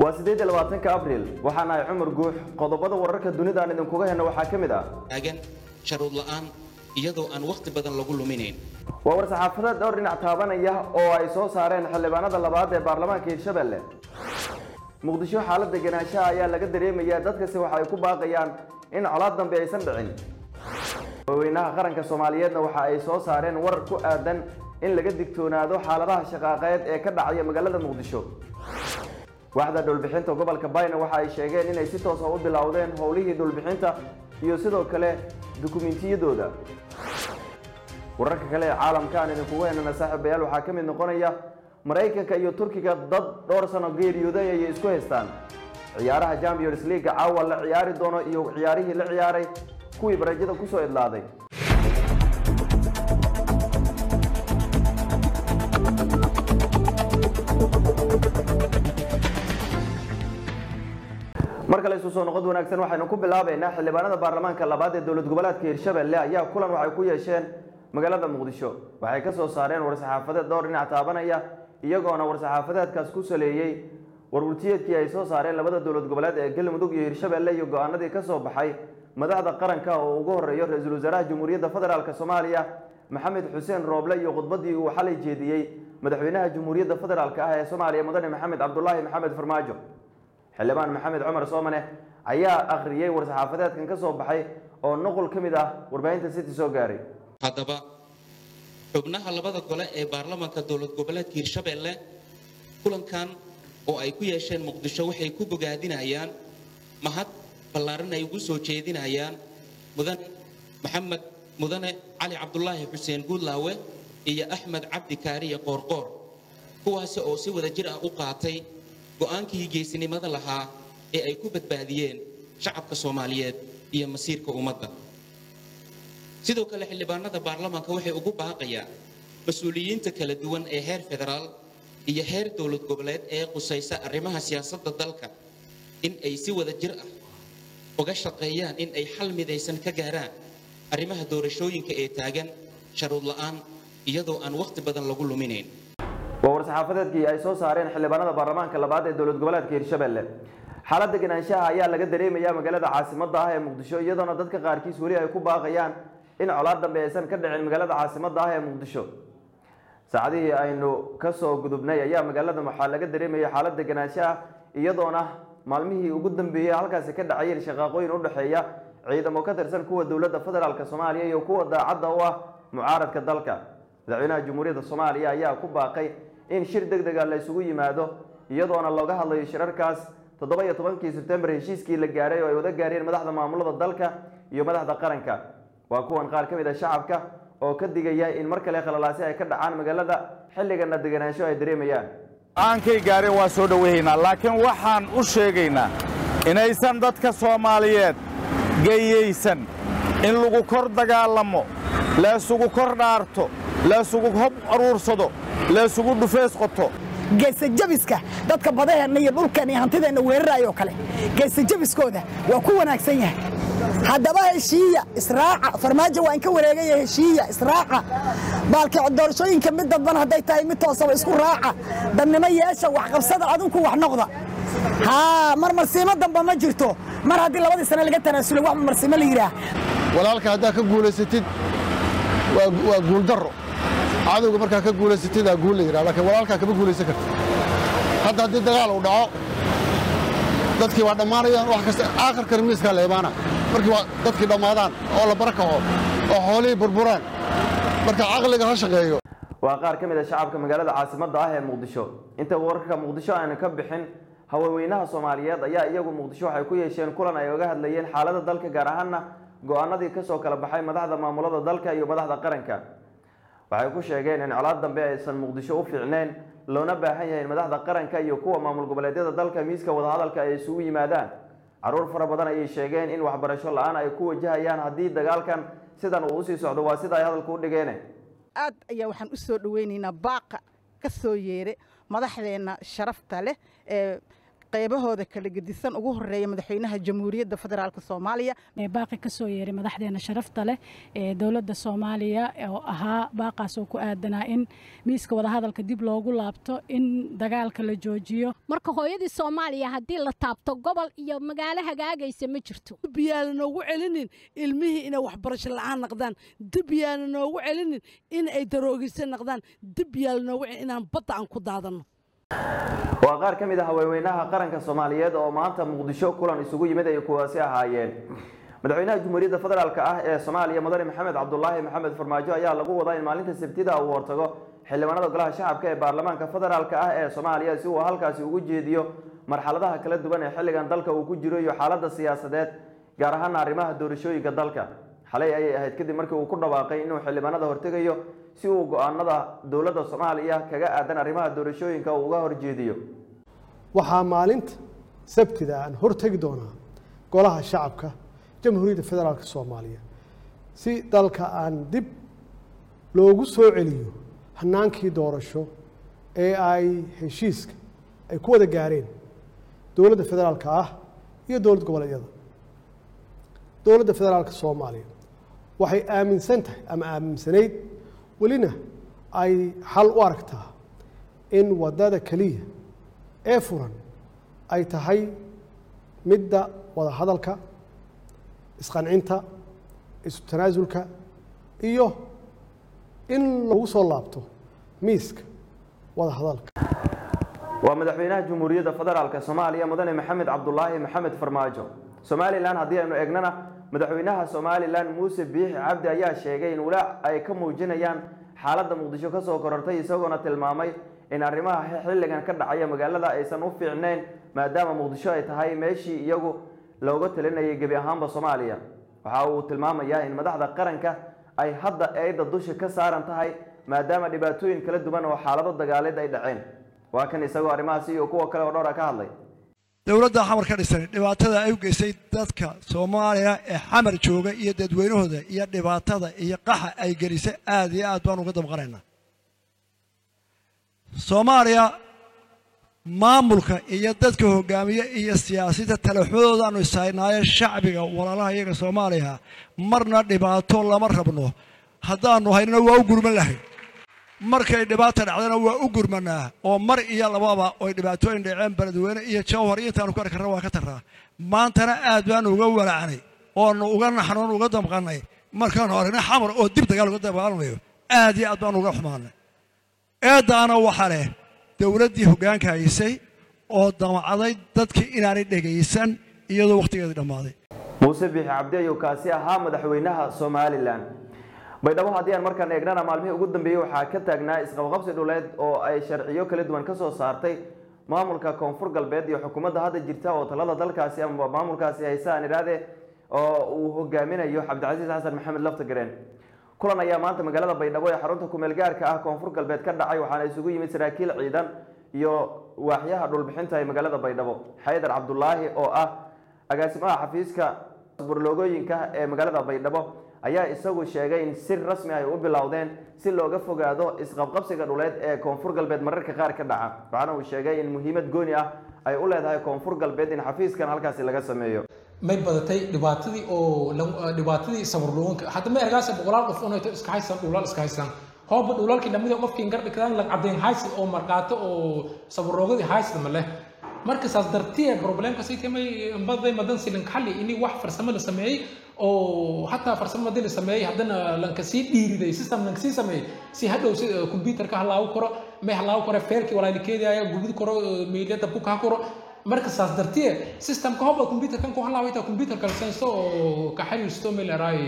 waa siddeed iyo labaatanka abriil waxaan ahay cumar guux qodobada wararka dunida aan idinkuga henno waxaa ka mid ah taagan sharuud la'aan iyadoo aan wakhti badan lagu luminayn waa war-saxaafadeed dhowr dhinac taabanaya oo ay soo saareen xildhibaanada labaad ee baarlamaanka hirshabelle muqdisho xaaladda ganaanshaha ayaa laga dareemayaa dadkasi waxa ay ku baaqayaan in colaad dambe aysan dhicin madaxweynaha qaranka soomaaliyeedna waxa ay soo saareen war ku aadan in laga digtoonaado xaaladaha shaqaaqeed ee ka dhacaya magaalada muqdisho waaxda dhulbixinta gobolka bayna waxa ay sheegeen inay si toosa u bilowdeen howlihii dhulbixinta iyo sidoo kale dukumentiyadooda wararka kale ee caalamka aan idinkugu henana saaxiibayaal waxaa ka mid noqonaya maraykanka iyo turkiga dad dhowr sano geeriyooday ayay isku haystaan ciyaaraha champions league caawa la ciyaari doono iyo ciyaarihii la ciyaaray kuwii barajada kusoo idlaaday mar kale isu soo noqod wanaagsan waxaynu ku bilaabaynaa xildhibaanada baarlamaanka labaad ee dowlad goboleedka hirshabelle ayaa kulan waxay ku yeesheen magaalada muqdisho waxay ka soo saareen war-saxaafadeed dhowr dhinac taabanaya iyagoona war-saxaafadeedkaas ku saleeyey warwurtiyeedkii ay soo saareen labada dowlad goboleed ee galmudug iyo hirshabelle iyo go-aanadii ka soo baxay madaxda qaranka oo ugu horeeyo ra-iisul wasaaraha jamhuuriyadda federaalk soomaaliya maxamed xuseen rooble iyo khudbadii uu xalay jeediyey madaxweynaha jamhuuriyadda federaalk ah ee soomaaliya mudane maxamed cabdulaahi maxamed farmaajo xildhibaan maxamed cumar soomane ayaa akhriyey war-saxaafadeedkan ka soo baxay oo nuqul ka mid ah warbaahinta city soo gaaray haddaba xubnaha labada gole ee baarlamaanka dowlad goboleedka hirshabelle kulankan oo ay ku yeesheen muqdisho waxay ku bogaadinayaan mahad ballaaran ay ugu soo jeedinayaan mudane maxamed mudane cali cabdulaahi xuseen guudlaawe iyo axmed cabdi kaariye qoorqoor kuwaasi oo si wada jir ah u qaatay go'aankii geesinimada lahaa ee ay ku badbaadiyeen shacabka soomaaliyeed iyo masiirka ummadda sidoo kale xildhibaanada baarlamaanka waxay ugu baaqayaan mas-uuliyiinta kala duwan ee heer federaal iyo heer dowlad goboleed ee qusaysa arrimaha siyaasadda dalka in ay si wada jir ah uga shaqeeyaan in ay xal midaysan ka gaaraan arrimaha doorashooyinka ee taagan sharuud la'aan iyadoo aan wakhti badan lagu luminayn waa war-saxaafadeedkii ay soo saareen xildhibaanada baarlamaanka labaad ee dowlad goboleedka hirshabelle xaaladda ganaanshaha ayaa laga dareemayaa magaalada caasimadda ah ee muqdisho iyadoona dadka qaarkiis weli ay ku baaqayaan in colaad dambe aysan ka dhicin magaalada caasimadda ah ee muqdisho saacadihii aynu ka soo gudubnay ayaa magaalada waxaa laga dareemayay xaaladda ganaanshaha iyadoona maalmihii ugu dambeeyey halkaasi ka dhacayeen shaqaaqooyin u dhexeeya ciidamo ka tirsan kuwa dowladda federaalk soomaaliya iyo kuwa daacadda u ah mucaaradka dalka madaxweynaha jamhuuriyadda soomaaliya ayaa ku baaqay in shir deg dega la isugu yimaado iyadoona looga hadlayo shirarkaas toddoba iyo tobankii sebtembar heshiiskii la gaaray oo ay wada gaareen madaxda maamulada dalka iyo madaxda qaranka waa kuwan qaar ka mid a shacabka oo ka digaya in mar kale khalalaasi ay ka dhacaan magaalada xilligana deganaansho ay dareemayaan aankay gaareen waa soo dhoweehaynaa laakiin waxaan u sheegaynaa inaysan dadka soomaaliyeed geyaysan in lagu kor dagaalamo laysugu kor dhaarto laysugu hob aruursado laysugu dhufeys qoto geesajabiska dadka badaheenna iyo dhulkan iyo hantideenna weeraraayoo kale geesajabiskooda waa ku wanaagsan yahay haddaba heshiiya israaca farmaajo waa inka wareegaya heshiiya israaca baalki doorashooyinka mid dadban hadday tahay mid toosaba isku raaca dadnimo yeesha waxqabsada adinku wax noqda haa mar marsiimo damba ma jirto mar haddii labadii sane laga tanaasulay wax marsiimo la yidhaah walaalka haddaad ka guulaysatid waa guuldarro cadowga markaa ka guulaysatid aa guul la yidhaha laakiin walaalkaa kama guulaysan karta hadda haddii dagaal uu dhaco dadkii waa dhammaanayaan wax kasta aakhirkan miiskaa la imaana markii waa dadkii dhammaadaan oo la barakaco oo xoolihii burburaan marka caqliga ha shaqeeyo waa qaar ka mid a shacabka magaalada caasimadda ah ee muqdisho inta wararka muqdisho aanu ka bixin haweenweynaha soomaaliyeed ayaa iyagu muqdisho waxay ku yeesheen kulan ay oga hadlayeen xaaladda dalka gaar ahaana go-aanadii kasoo kala baxay madaxda maamulada dalka iyo madaxda qaranka waxay ku sheegeen in colaad dambe aysan muqdisho u fiicneyn loona baahan yahay in madaxda qaranka iyo kuwa maamul goboleedyada dalka miiska wadahadalka ay isugu yimaadaan caruur fara badan ayay sheegeen in waxbarasho la-aan ay ku wajahayaan haddii dagaalkan sidan uu usii socdo waa sida ay hadalku u dhigeen aad ayaa waxaan u soo dhoweynaynaa baaqa ka soo yeere madaxdeenna sharafta leh ee qaybahooda kala gedisan ugu horeeya madaxweynaha jamhuuriyadda federaalk soomaaliya baaqi ka soo yeeray madaxdeena sharafta leh ee dowladda soomaaliya oo ahaa baaqaas oo ku aadanaa in miiska wadahadalka dib loogu laabto in dagaalka la joojiyo marka hooyadii soomaaliya haddii la taabto gobol iyo magaalo hagaagaysa ma jirto dib yaana noogu celinin ilmihii inay waxbarasho la'aan naqdaan dib yaana noogu celinin in ay daroogaysa naqdaan dib yaana noogu celin inaan badda aan ku daadanno waa qaar ka mid ah haweenweynaha qaranka soomaaliyeed oo maanta muqdisho kulan isugu yimid ay kuwaasi ahaayeen madaxweynaha jamhuuriyadda federaalk ah ee soomaaliya mudane maxamed cabdulaahi maxamed farmaajo ayaa lagu wadaa in maalinta sabtida uu hortago xildhibaanada golaha shacabka ee baarlamaanka federaalk ah ee soomaaliya si uu halkaasi ugu jeediyo marxaladaha kala duwan ee xilligan dalka uu ku jiro iyo xaaladda siyaasadeed gaar ahaana arrimaha doorashooyinka dalka xalay ayay ahayd kadib markii uu ku dhawaaqay inuu xildhibaanada hortegayo si uu go-aanada dowladda soomaaliya kaga aadan arrimaha doorashooyinka uu uga horjeediyo waxaa maalinta sabtida aan hortegi doonaa golaha shacabka jamhuuriyadda federaalk soomaaliya si dalka aan dib loogu soo celiyo hanaankii doorasho ee ay heshiiska ay ku wada gaareen dowladda federaalka ah iyo dowlad goboleedyada dowladda federaalka soomaaliya waxay aaminsan tahay ama aaminsanayd welina ay xal u aragtaa in waddada keliya ee furan ay tahay midda wada hadalka isqancinta isu tanaasulka iyo in lagu soo laabto miiska wada hadalka waa madaxweynaha jamhuuriyadda federaalk soomaaliya mudane maxamed cabdulaahi maxamed farmaajo somalilan haddii aynu eegnana madaxweynaha somalilan muuse biixi cabdi ayaa sheegay in walaac ay ka muujinayaan xaaladda muqdisho kasoo korortay isagoona tilmaamay in arrimaha xilligan ka dhacaya magaalada aysan u fiicnayn maadaama muqdisho ay tahay meeshii iyagu looga talinayay gebi ahaanba soomaaliya waxa uu tilmaamayaa in madaxda qaranka ay hadda eedda dusha ka saaran tahay maadaama dhibaatooyin kala duwan oo xaalado dagaaleed ay dhaceen waa kan isagoo arrimahaasi iyo kuwa kale oo dhowra ka hadlay dowladda xamar ka dhisan dhibaatada ay u geysay dadka soomaaliya ee xamar jooga iyo dadweynahooda iyo dhibaatada iyo qaxa ay gelisay aad iyo aad baan uga damqanaynaa soomaaliya maamulka iyo dadka hogaamiye iyo siyaasiyinta talaxmadoodaanu ishaynaayo shacbiga walaalaha iyaga soomaaliya marna dhibaato lama rabno haddaanu haynana waa u gurman lahayn markay dhibaata dhacdana waa u gurmanaa oo mar iyo lababa oy dhibaatooyin dhaceen beledweyne iyo jawhar iyo intaanu ku arki karna waa ka tarraa maantana aad baanu uga walacnay oonu uga naxnoon uga damqannay markaanu aragnay xamar oo dib dagaal uga dagaalamayo aad iyo aad baanu uga xumaanay eeddaana waxa leh dowladdii hoggaanka haysay oo damacday dadkii inaanay dhegaysan iyadoo wakhtigeedii dhammaaday muuse biixi cabdi ayuu kaasi ahaa madaxweynaha somalilan baydhabo haddii aan markaan eegnana maalmihii ugu dambeeyey waxaa ka taagnaa isqabqabsi dhuleed oo ay sharciyo kala duwan ka soo saartay maamulka koonfur galbeed iyo xukuumadda hadda jirta oo talada dalkaasi ama maamulkaasi haysa aan idhaahde oo uu hogaaminayo cabdicasiis xasan maxamed laftagareen kulan ayaa maanta magaalada baydhabo ee xarunta kumeel gaarka ah koonfur galbeed ka dhacay waxaana isugu yimid saraakiil ciidan iyo waaxyaha dhulbixinta ee magaalada baydhabo xaydar cabdulaahi oo ah agaasimaha xafiiska burloogooyinka ee magaalada baydhabo ayaa isagu sheegay in si rasmi ay u bilowdeen si looga fogaado isqabqabsiga dhuleed ee koonfur galbeed mararka qaar ka dhaca waxaana uu sheegay in muhiimad gooni ah ay u leedahay koonfur galbeed in xafiiskan halkaasi laga sameeyo may badatay dhibaatadii oo dhibaatadii sabarluunka hadda ma ergaasa boqolaal qof unayto iska haysan dhulal iska haysan hooba dhulalkii dhammadii qofkii gardhikadaan la caddayn haysi oo marqaato oo sabarloogadii haysda ma leh marka saas dartiya problemka sii timay baday madan silin xalli ini wax farsamo la sameeyey oo hataa farsamo hadii la sameeyey haddana lanka sii dhiiriday system lanka sii sameeyey si hadhow si computerka halaagu karo may halaagu karo feelkii walaalikeedaya gubid karo meelya dabku kaa karo marka saas dartiye systemka hobba computerkan ku halaaway taa computerka la saysto oo ka xiriirsto meel eraay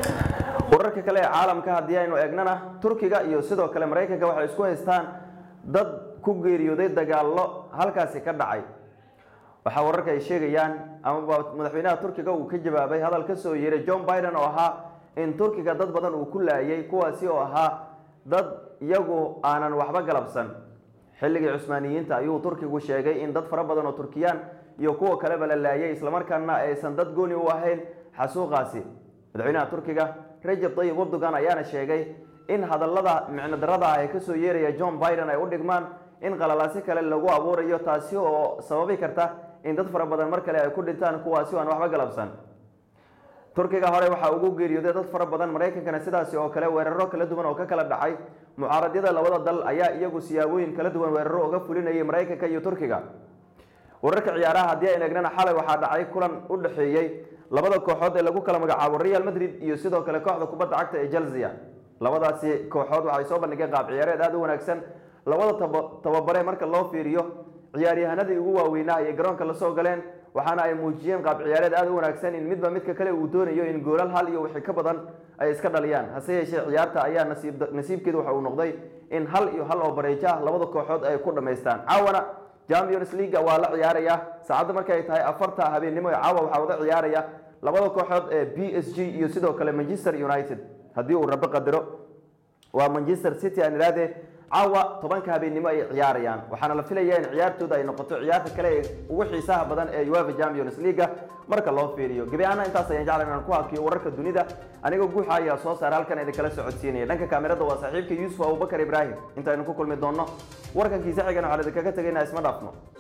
wararka kale ee caalamka haddii aynu eegnana turkiga iyo sidoo kale maraykanka waxay isku haystaan dad ku geeriyooday dagaallo halkaasi ka dhacay waxaa wararka ay sheegayaan amaba madaxweynaha turkiga uu ka jawaabay hadal ka soo yeeray john biden oo ahaa in turkiga dad badan uu ku laayay kuwaasi oo ahaa dad iyagu aanan waxba galabsan xilligii cusmaaniyiinta ayuu turkigu sheegay in dad fara badan oo turkiyaan iyo kuwa kaleba la laayay islamarkaana aysan dad gooni u ahayn xasuuqaasi madaxweynaha turkiga rajab tayyib erdogan ayaana sheegay in hadallada micno darada ah ee kasoo yeeraya john biden ay u dhigmaan in qalalaasi kale lagu abuurayo taasi oo sababi karta in dad fara badan mar kale ay ku dhintaan kuwaasi oo aan waxba galabsan turkiga hore waxaa ugu geeriyooday dad fara badan maraykankana sidaasi oo kale weeraro kala duwan oo ka kala dhacay mucaaradyada labada dal ayaa iyagu siyaabooyin kala duwan weeraro uga fulinayay maraykanka iyo turkiga wararka ciyaaraha haddii aynu egnana xalay waxaa dhacay kulan u dhexeeyey labada kooxood ee lagu kala magacaabo real madrid iyo sidoo kale kooxda kubadda cagta ee chelsea labadaasi kooxood waxay soo bandhigeen qaab ciyaareed aada u wanaagsan labada taba- tababare marka loo fiiriyo ciyaaryahanadii ugu waaweynaa ayay garoonka lasoo galeen waxaana ay muujiyeen qaab ciyaareed aada u wanaagsan in midba midka kale uu doonayo in goolal hal iyo wixii ka badan ay iska dhaliyaan hase yeeshee ciyaarta ayaa nasiib nasiibkeedu waxa uu noqday in hal iyo hal oo bareejo ah labada kooxood ay ku dhammaystaan caawana champions league waa la ciyaaraya saacadda markay tahay afarta habeennimo ee caawa waxaa wada ciyaaraya labada kooxood ee b s g iyo sidoo kale manchester united haddii uu rabo qadaro waa manchester city aan idhaahdee caawa tobanka habeennimo ay ciyaarayaan waxaana la filayaa in ciyaartooda ay noqoto ciyaarta kale ee ugu xiisaha badan ee uefa champions league marka loo fiiriyo gebi ahaana intaas ayaan jeclan inaan ku hakiyo wararka dunida anigoo guuxa ayaa soo saara halkan idinkala socodsiinaya dhanka kaamirada waa saaxiibka yuusuf abubakar ibraahim intaynu ku kulmi doonno warkankiisa xigan waxaan idinkaga tegaynaa isma dhaafno